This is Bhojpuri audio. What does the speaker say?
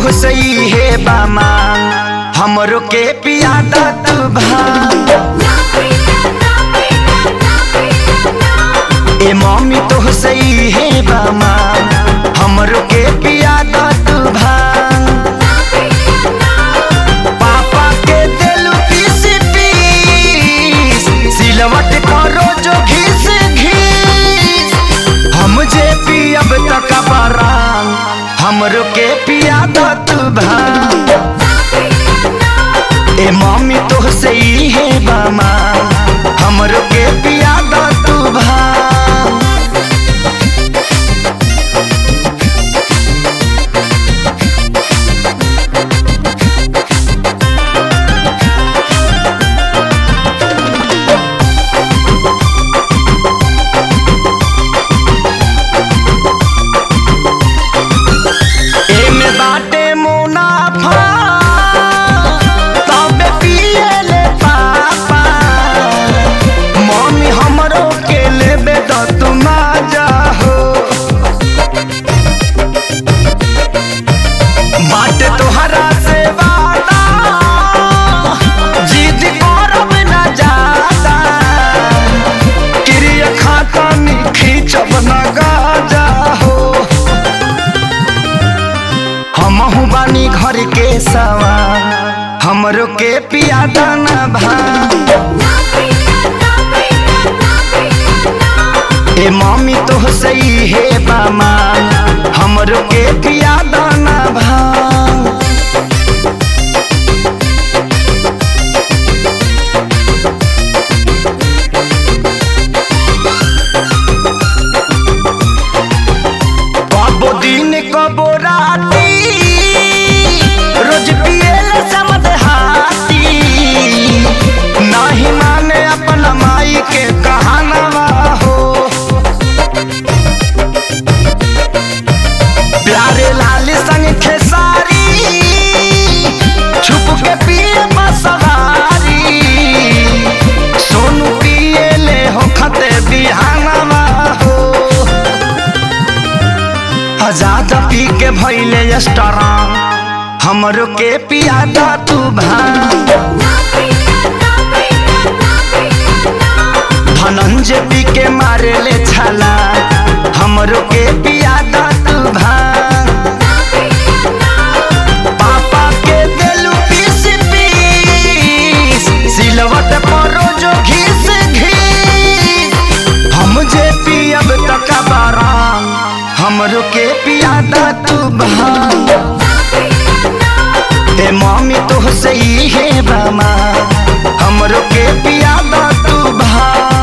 तो सही है बामा हमरो के पियादा तू भांग ए मम्मी तो सही है बामा हमरो के पियादा तू भांग पापा के दिलु पीस पीस सिलवट करो जो घिस घिस हम जे पियब तक बरांग हमरो के पियादा तू भांग ए मम्मी तो सही है बामा हमरो के पियादा तू भांग एमे बाटे मुनाफा तबे पिएले पापा मम्मी हमरो के लेबे त तू माजा हो बाटे तोहरा से वादा जिद करब ना जाता क्रिया खाता नी खींचब ना गाजा हो हमहू बानी घर के सवा हमरो के पियादा ना भांग ए मम्मी तो सही है बामा हमरो के पियादा ना भांग कबो दिन कबो राती रोज पिएले समद हाथी नाही माने अपन माई के कहानवा हो प्यारे लाल संग खेसारी छुप के पिए मसवारी सोनू पिएले हो खते बिहानवा हो आजाद पी के भैले स्ट्रांग हमरो के पियादा तू भांग धनंजय पी के मारे ले छाला हमरो के पियादा तू भांग पापा के देलू पीस पीस सिलवट परो जो घिस घिस हम जे पियब तक बाराम हमरो के पियादा तू भांग ए मम्मी तो सही है बामा हमरो के पियादा तू भांग